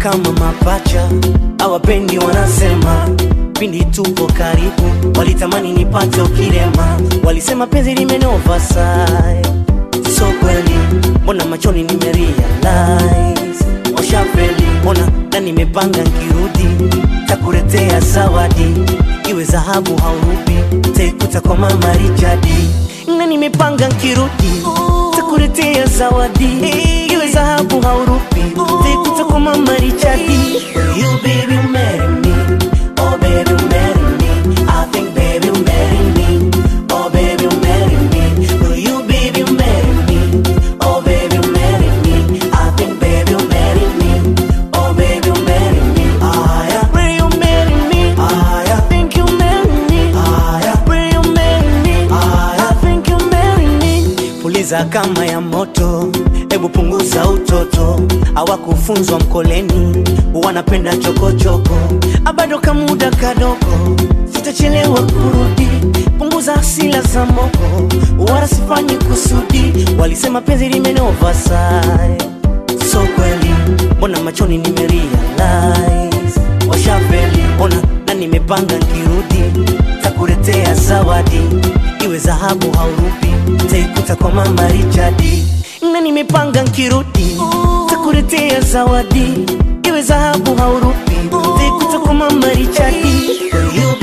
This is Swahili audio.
kama mapacha, hawapendi wanasema pindi tupo karibu, walitamani nipate ukirema, walisema penzi limenova sai, so kweli, mbona machoni nimerealize washafeli, mbona na nimepanga nkirudi takuletea zawadi, iwe dhahabu haurubi, taikuta kwa mama Richardi, na nimepanga nkirudi takuletea zawadi, iwe dhahabu haurubi, taikuta kwa mama Richardi. Will you baby marry me? Oh baby marry me. I think baby marry me. Oh baby marry me. Will you baby marry me? Oh baby marry me. I think baby marry me. Oh baby marry me. Ah yeah. Will you marry me? Ah yeah. Think you marry me? Ah yeah. Will you marry me? Ah yeah. I think you marry me. Puliza kama ya moto, hebu punguza utoto. Hawakufunzwa mkoleni, wanapenda chokochoko. Abado kamuda kadogo, sitachelewa kurudi. Punguza hasila za moko, wala sifanyi kusudi. Walisema penzi limenova sai, so kweli, mbona machoni nimerealize washafeli, mbona na nimepanga nkirudi takuletea zawadi, iwe dhahabu haurubi, taikuta kwa mama Richardi, na nimepanga nkirudi takuletea zawadi, iwe dhahabu haurubi, taikuta kwa mama Richardi. Will you